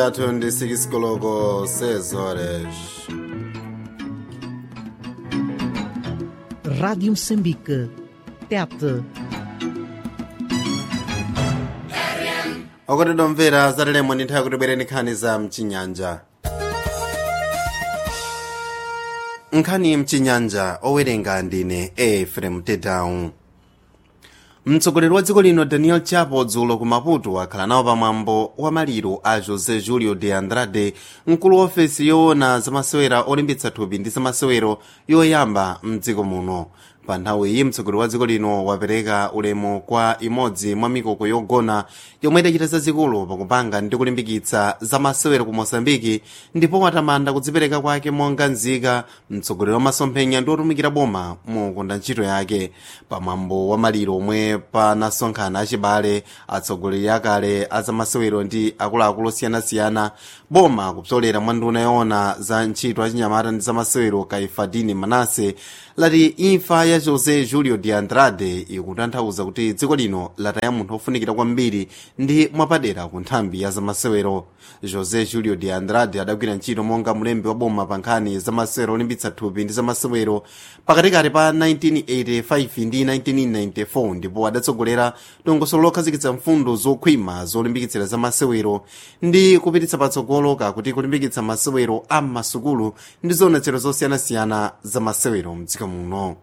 yathu ndi 6 koloko 6 horas Rádio Moçambique. Tete. okotedwa mvera zatalemo ndi nthawi yakuti bwereni nkhani za mchinyanja nkhani mchinyanja owerenga ndine efrem tedown mtsogoleri wa dziko lino daniel chapo dzulo ku maputo akhala nawo pamwambo wa maliro a josé julio de andrade mkulu wa ofesi yoona zamasewera olimbitsa thupi ndi zamasewero yoyamba mdziko muno pa nthawi iyi mtsogoleri wa dziko lino wapereka ulemu kwa imodzi mwa mikoko yogona yomwe idachita zazikulu pakupanga ndi kulimbikitsa zamasewero ku mosambiki ndipo watamanda kudzipereka kwake monga nzika mtsogoleri wa masomphenya ndi otumikira boma mukonda ntchito yake pamwambo wa maliro omwe panasonkhana achibale atsogoleri akale a zamasewero ndi akuluakulu osiyanasiyana boma kupsolera mwa nduna yoona za ntchito achinyamata ndi zamasewero kaifadini manase lati imfa ya josé julio de andrade ikutanthauza kuti dziko lino lataya munthu ofunikira kwambiri ndi mwapadera ku nthambi ya zamasewero josé julio de andrade adagwira ntchito monga mlembi wa boma pa nkhani zamasewero olimbitsa thupi ndi zamasewero pakatikati pa 1985 ndi 1994 ndipo adatsogolera dongosolo lokhazikitsa mfundo zokhwima zolimbikitsira zamasewero ndi kupititsa patsogolo kakuti kulimbikitsa masewero a m'masukulu ndi zionetsero zosiyanasiyana zamasewero mdziko muno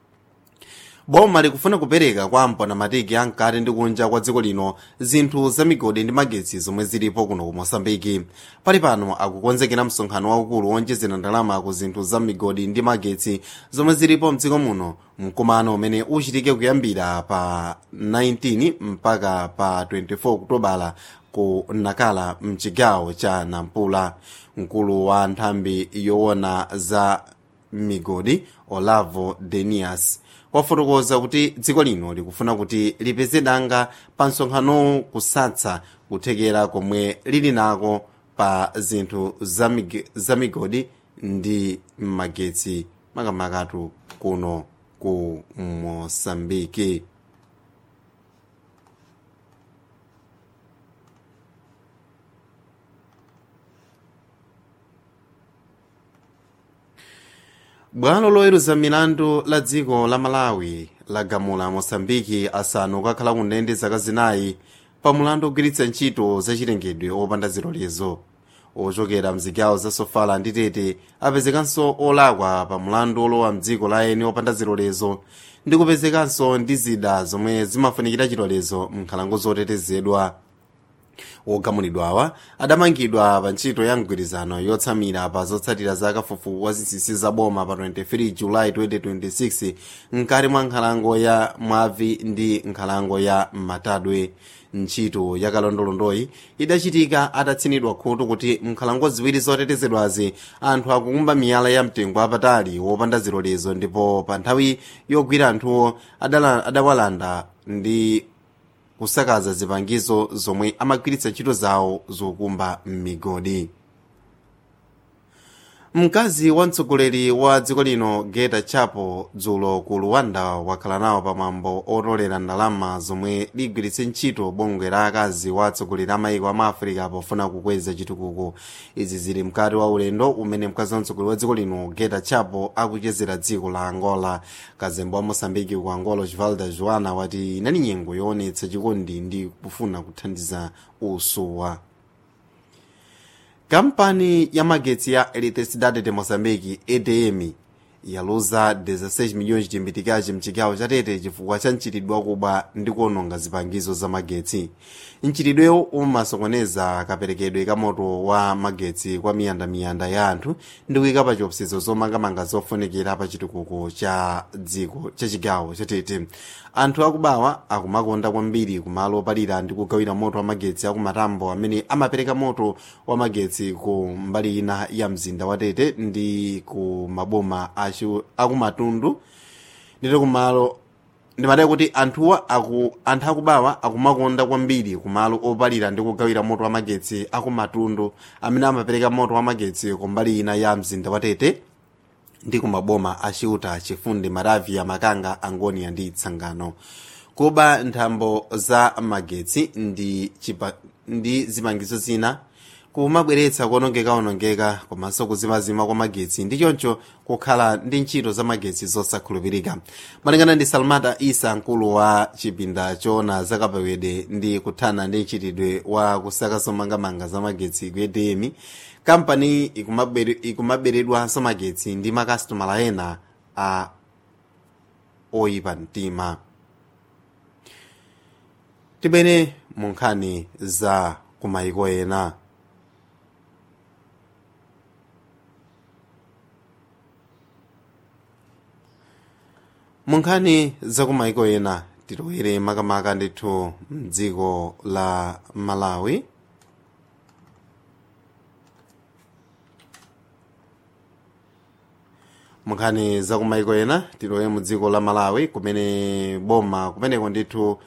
boma likufuna kupereka kwa mpanamatiki ankati ndi kunja kwa dziko lino zinthu za migodi ndi magetsi zomwe zilipo kuno ku mosambiki pali pano akukonzekera msonkhano waukulu wonjezera ndalama ku zinthu za migodi ndi magetsi zomwe zilipo mdziko muno mkumano umene uchitike kuyambira pa 19 mpaka pa 24 okutobala ku nakala mchigawo cha nampula mkulu wa nthambi yoona za migodi olavo denias wafotokoza kuti dziko lino likufuna kuti lipeze danga pa msonkhanowu kusatsa kuthekera komwe lili nako pa zinthu za mig- za migodi ndi magetsi makamakatu kuno ku mosambiki bwalo loweruza milandu la dziko la malawi lagamula mosambiki asanu kukhala ku ndende zaka zinayi pa mulandu ogwiritsa ntchito zachilengedwe opanda zilolezo ochokera mzigawo za sofala ndi tete apezekanso olakwa pa mulandu olowa mdziko la eni opanda zilolezo ndi kupezekanso ndi zida zomwe zimafunikira chilolezo m'nkhalango zotetezedwa wogamulidwawa adamangidwa pa ntchito ya mgwirizano yotsamira pa zotsatira za kafukufuku wa zinsinsi za boma pa 23 julayi 2026 mkati mwa nkhalango ya mwavi ndi nkhalango ya matadwe ntchito ya kalondolondoyi idachitika atatsinidwa khutu kuti nkhalango ziwiri zotetezedwazi anthu akukumba miyala ya mtengo wapatali wopanda zilolezo ndipo pa nthawi yogwira anthuwo adala- adawalanda ndi kusakaza zipangizo zomwe amagwiritsa ntchito zawo zokumba m'migodi mkazi wa mtsogoleri wa dziko lino geta chapo dzulo ku luwanda wakhala nawo pamwambo otolera ndalama zomwe ligwiritse ntchito bungwe la akazi wa atsogoleri a mayiko ama africa pofuna kukweza chitukuko izi zili mkati wa ulendo umene mkazi wa mtsogoleri wa dziko lino geta chapo akuchezera dziko la angola kazembe wa mosambiki ku angola osvaldo joana wati inali nyengo yoonetsa chikondi ndi kufuna kuthandiza usuwa kampani ya magetsi ya eletricidade de moçambique edm yaluza 16 milhões de mbitikazi mchigawo cha tete chifukwa cha mchitidwe wakuba ndi kuononga zipangizo za magetsi mchitidwewo umasokoneza kaperekedwe ka moto wa magetsi kwa miyandamiyanda ya anthu ndi kuyika pa chiopsezo zomangamanga zofunikira pa chitukuko cha dziko cha chigawo cha tete anthu akubawa akumakonda kwambiri kumalo opalira ndi kugawira moto wa magetsi akumatambo amene amapereka moto wa magetsi ku mbali ina ya mzinda wa tete ndi ku maboma achu- akumatundu ndito kumalo ndimataya kuti anthuwa aku anthu akubawa akumakonda kwambiri kumalo opalira ndi kugawira moto wa magetsi akumatundu amene amapereka moto wa magetsi ku mbali ina ya mzinda wa tete ndi kumaboma achiuta chifundi maravia makanga angonia ndi tsangano kuba nthambo za magetsi ndi, chipa, ndi zipangizo zina kumabweretsa kuonongeka-onongeka komanso kuzimazima kwa magetsi ndi choncho kukhala ndi ntchito za magetsi zosakhulupirika malingana ndi salmata isa mkulu wa chipinda choona zakapewede ndi kuthana ndi mchitidwe wa kusaka zomangamanga za magetsi ku edm kampani ikumaberedwanso magetsi ndi makasitomala ena a oyipa mtima tibwere mu nkhani za kumayiko ena mu nkhani za kumayiko ena tilowere makamaka ndithu mdziko la malawi munkhani za kumayiko ena tilowe mu dziko la malawi kumene boma kumeneko ndithu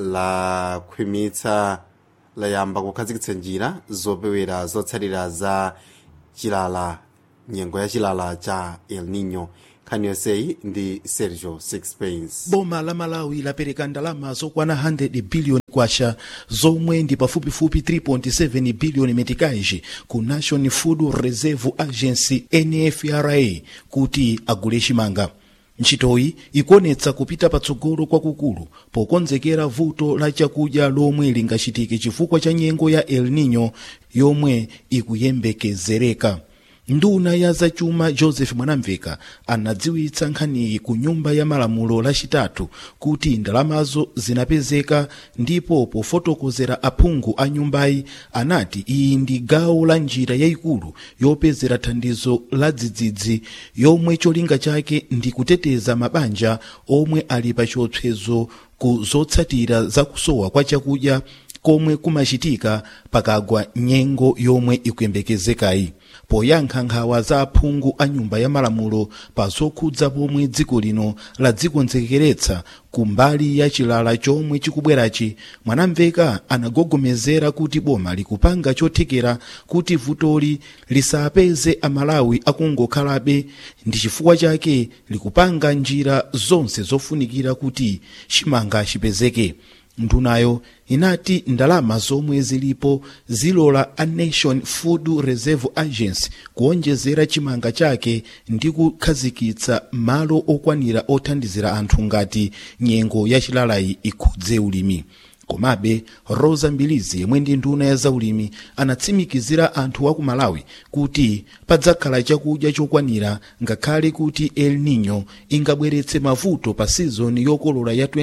lakhwimitsa layamba kukhazikitsa njira zopewera zotsatira za chilala nyengo ya chilala cha el nino nkhani yonseyi ndi sergio sixpence boma la malawi lapereka ndalama zokwana 100 biliyoni kwacha zomwe ndi pafupifupi 3.7 biliyoni metikaji ku national food reserve agency nfra kuti agule chimanga ntchitoyi ikuonetsa kupita patsogolo kwakukulu pokonzekera vuto la chakudya lomwe lingachitike chifukwa cha nyengo ya el nino yomwe ikuyembekezereka nduna ya zachuma joseph mwanamveka anadziwitsa nkhaniyi ku nyumba ya malamulo lachitatu kuti ndalamazo zinapezeka ndipo pofotokozera aphungu a nyumbayi anati iyi ndi gawo la njira yayikulu yopezera thandizo la dzidzidzi yomwe cholinga chake ndi kuteteza mabanja omwe ali pa chiopsezo ku zotsatira za kusowa kwa chakudya komwe kumachitika pakagwa nyengo yomwe ikuyembekezekayi poyankha nkhawa za aphungu a nyumba ya malamulo pa zokhudza pomwe dziko lino ladzikonzekeretsa ku mbali ya chilala chomwe chikubwerachi mwanamveka anagogomezera kuti boma likupanga chothekera kuti vutoli lisapeze amalawi akungokhalabe ndi chifukwa chake likupanga njira zonse zofunikira kuti chimanga chipezeke ndunayo inati ndalama zomwe zilipo zilola a nation food reserve agency kuonjezera chimanga chake ndi kukhazikitsa malo okwanira othandizira anthu ngati nyengo ya chilalayi ikhudze ulimi komabe rosa mbilizi yemwe ndi nduna ya zaulimi anatsimikizira anthu a ku malawi kuti padzakhala chakudya chokwanira ngakhale kuti el nino ingabweretse mavuto pa sizoni yokolola ya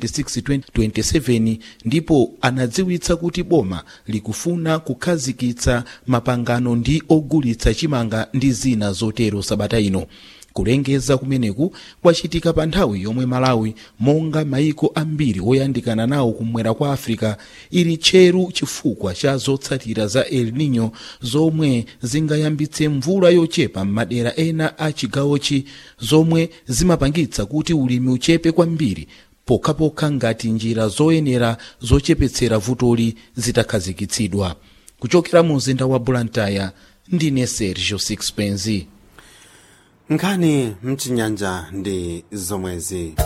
2026-2027 ndipo anadziwitsa kuti boma likufuna kukhazikitsa mapangano ndi ogulitsa chimanga ndi zina zotero sabata ino kulengeza kumeneku kwachitika pa nthawi yomwe malawi monga maiko ambiri oyandikana nawo kumwera kwa africa ili tcheru chifukwa cha zotsatira za el nino zomwe zingayambitse mvula yochepa m'madera ena a chigawochi zomwe zimapangitsa kuti ulimi uchepe kwambiri pokhapokha ngati njira zoyenera zochepetsera vutoli zitakhazikitsidwa kuchokera mu mzinda wa blantyre ndine sergio sixpenzi nkhani mchinyanja ndi zomwezi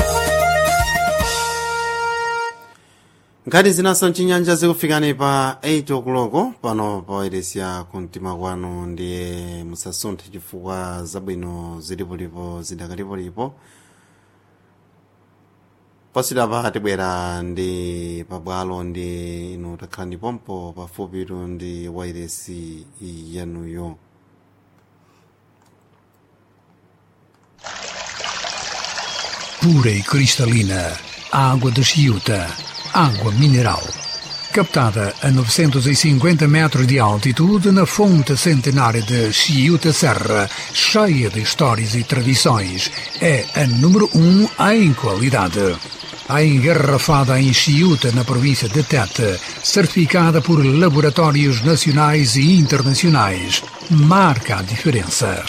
nkhani zinaso mchinyanja zikufikani pa 8 okuloko pano pa wairesiya kumtima kwanu ndiye musasunthe chifukwa zabwino zilipolipo zidakalipolipo posidapa tibwera ndi pabwalo ndi inu takhala ndipompo pafupitu ndi wairesi yanuyo pura e cristalina, água de Chiuta, água mineral. Captada a 950 metros de altitude na fonte centenária de Chiuta Serra, cheia de histórias e tradições, é a número um em qualidade. A engarrafada em Chiuta, na província de Tete, certificada por laboratórios nacionais e internacionais, marca a diferença.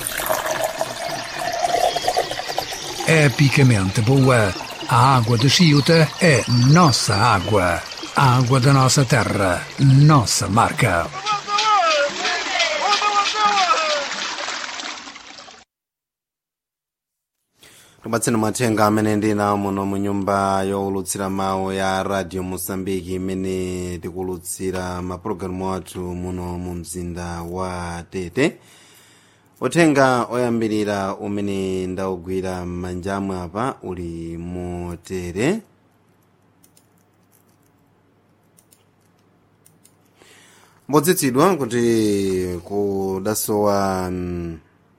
epicamente boa. A água de Chiuta é nossa água. A água da nossa terra, nossa marca. kubatseni mathenga amene ndinawo muno mu nyumba yowulutsira mawu ya radio mosambiki imene tikulutsira mapulogalamu athu muno mu mzinda wa tete uthenga oyambirira umene ndawugwira m'manja amwe apa uli motere mbodzitsidwa kuti kudasowa mm,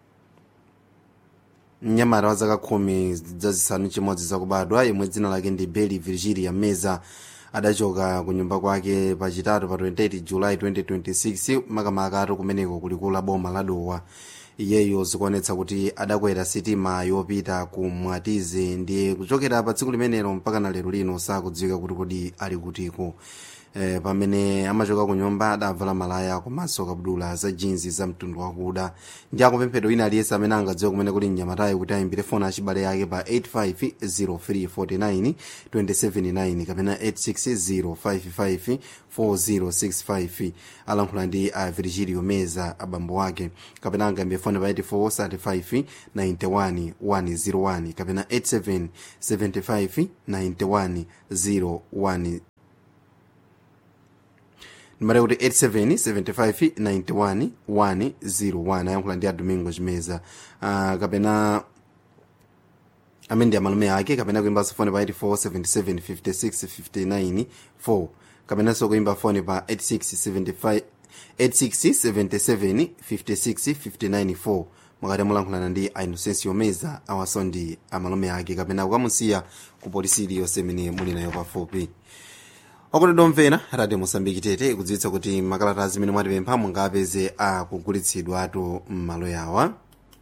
mnyamata wa zaka khumi zazisanu chimodzi zakubadwa yemwe dzina lake ndi beli virgilia meza adachoka ku nyumba kwake pachitatu pa 28 julayi 2026 makamaka atu kumeneko kulikulu la boma la dowa iyeyo zikuonetsa kuti adakwera sitima yopita ku mwatize ndiye kuchokera pa tsiku limenelo mpaka na lero lino sakudziwika kuti kodi ali kutiko eh, pamene amachoka ku nyumba adavala malaya komanso kabudula za jinsi za mtundu wakuda ndi akupemphedwa wina aliyense amene angadziwe kumene kuli mnyamatayo kuti ayimbire foni achibale yake pa 850349 279 kapena 860554065 alankhula ndi a virgilio meza abambo wake kapena angayimbe foni pa 8435 91 101 kapena 87 75 91 01 nimare kuti 877591 ayankhula ndi a domingo chimeza uh, kapena amene ndi amalume ake kapena kuimbanso foni pa 84775659 4 kapenanso kuimba foni pa 8675 86775659 mwakati mulankhulana ndi a inocencio meza awaso ndi amalume ake kapena kukamusiya ku polisi iliyonse imene muli nayo pafupi okondedwa omvera radio mosambiki tete ikudziwitsa kuti makalata zimene mwatipempha mungapeze akugulitsidwatu m'malo yawa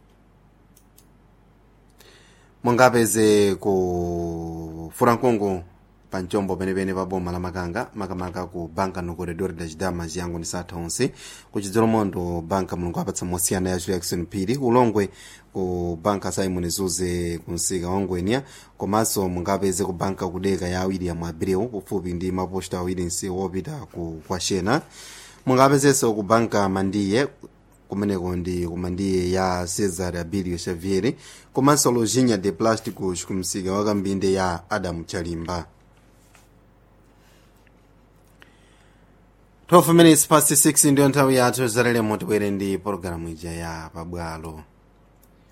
mungapeze ku furankungu pa mchombo penepene pa boma la makanga makamaka ku banka no corredor da chidama chiyango ndi satha onse ku chidzolomondo banka mulungu apatsa mosiyana ya jackson phiri ulongwe ku banka simon zuze ku msika wa ngwenya komanso mungapeze ku banka kudeka ya william abreu kufupi ndi maposta awiri nsi wopita ku kwashena mungapezenso ku banka mandiye kumeneko ndi kumandiye ya cesar abilio xavier komanso lojinha de plásticos ku msika wa kambinde ya adamu chalimba 12 minutes past 6 ndiyo nthawi yathu zalelemo tibwere ndi pologalamu ija ya pabwalo